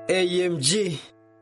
AMG.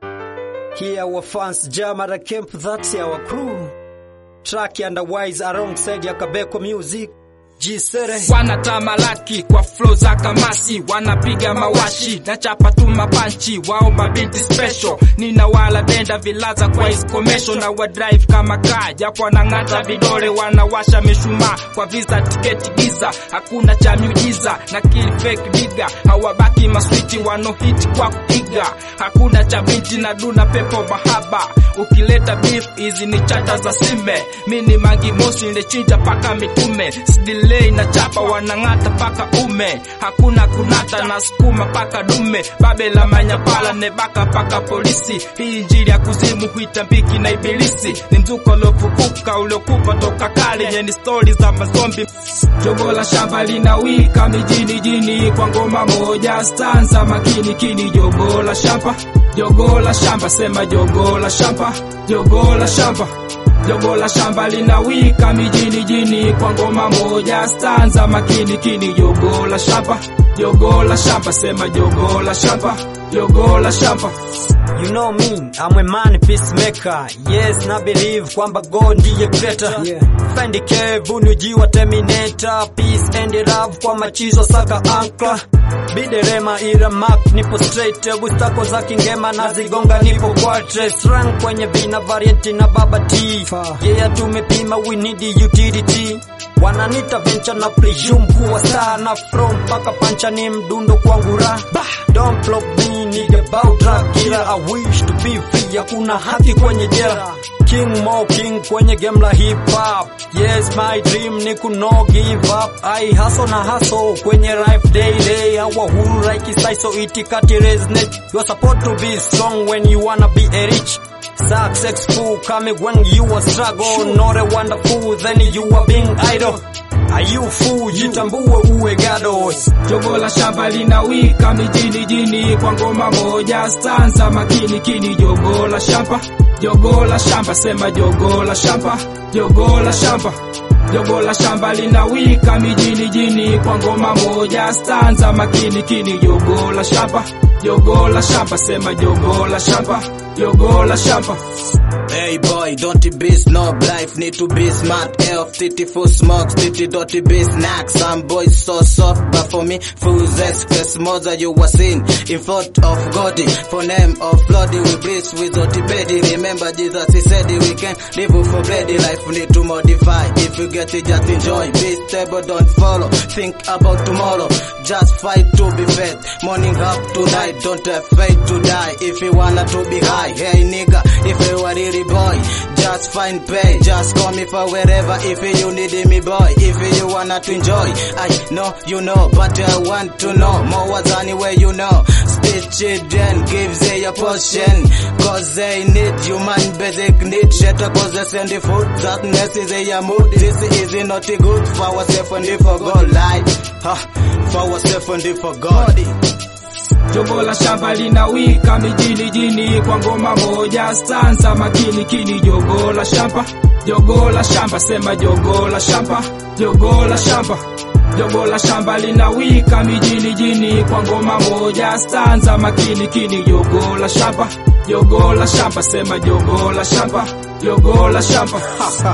Here our fans jam at a camp, that's our crew. Track and the wise alongside ya Kabeko Music. Jisere. wanatamalaki kwa flow za kamasi, wanapiga mawashi na chapa tu mapanchi, wao mabinti special, nina wala benda vilaza kwa iskomesho na wa drive kama kaa, japo wanang'ata vidole, wanawasha mishumaa kwa visa tiketi giza, hakuna cha miujiza na kill fake diga, hawabaki maswiti wanohiti kwa kuiga, hakuna cha binti na duna pepo mahaba, ukileta beef hizi ni chata za sime, mini mangi mosi ndechinja paka mitume Sidilei na chapa wanang'ata paka ume, hakuna kunata na sukuma paka dume, babe la manyapala nebaka paka polisi. Hii injili ya kuzimu huitambiki na ibilisi, ni mzuko uliofufuka uliokufa toka kale, yenye stori za mazombi. Jogo la shamba linawika mijini jini kwa ngoma moja stanza makini kini, jogo la shamba, jogo la shamba, sema jogo la shamba, jogo la shamba Jogo la shamba linawika mijini jini kwa ngoma moja stanza makini kini, jogo la shamba, jogo la shamba, sema jogo la shamba, jogo la shamba. You know me, I'm a man peacemaker. Yes, na believe kwamba God ndiye creator. Yeah. Fendi Kev, unujiwa terminator. Peace and love kwa machizo saka ankla. Biderema ira mark nipo straight. Bustako za kingema na zigonga nipo quartet. Rank kwenye vina variant na baba T. Yeah, tumepima we need utility. Wananita venture na presume kuwa star na from mpaka pancha ni mdundo kwangu ra Don't flop me nigga bout rap killer I wish to be free hakuna haki kwenye jela King Mo King kwenye game la hip hop Yes my dream ni kuno give up I hustle na hustle kwenye life daily Our huru like so itikati resonate You're supposed to be strong when you wanna be a rich Successful coming when you are struggle Not a wonderful then you are being idle Are you fool jitambue uwe gado Jogo la shamba linawika mijini jini kwa ngoma moja stanza makini kini, jogo la shamba, jogo la shamba, sema jogo la shamba, jogo la shamba. Jogo la shamba linawika mijini jini kwa ngoma moja stanza makini kini, jogo la shamba, jogo la shamba, sema jogo la shamba, jogo la shamba. Hey boy, don't be snob life, need to be smart. Elf, titty full smoke, titty dirty be snack. Some boys so soft, but for me, fools express mother you was in. In front of God, for name of bloody, we bless with the bedi. Remember Jesus, he said we can live for bloody life, we need to modify. If you get it, just enjoy. Be stable, don't follow. Think about tomorrow, just fight to be fed. Morning up to night, don't have faith to die. If you wanna to be high, hey nigga, if you are really boy, just find pay, just call me for wherever if you need me boy, if you wanna to enjoy, I know you know, but I want to know more what's anywhere you know, speed children gives they a portion, cause they need human basic need, shelter cause they send the food, that necessary a mood, this is not good for ourselves and for God, like, huh, for ourselves and for God. Jogo la shamba linawika mijini jini kwa ngoma moja stanza makini kini, jogo la shamba, jogo la shamba, sema jogo la shamba, jogo la shamba. Jogo la shamba linawika mijini jini kwa ngoma moja stanza makini kini, jogo la shamba, jogo la shamba, sema jogo la shamba, jogo la shamba.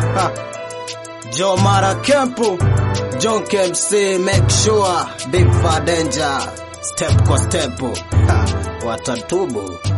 Joe Mara Kempu, John KMC, make sure, big for danger, step kwa step, ha, watatubu.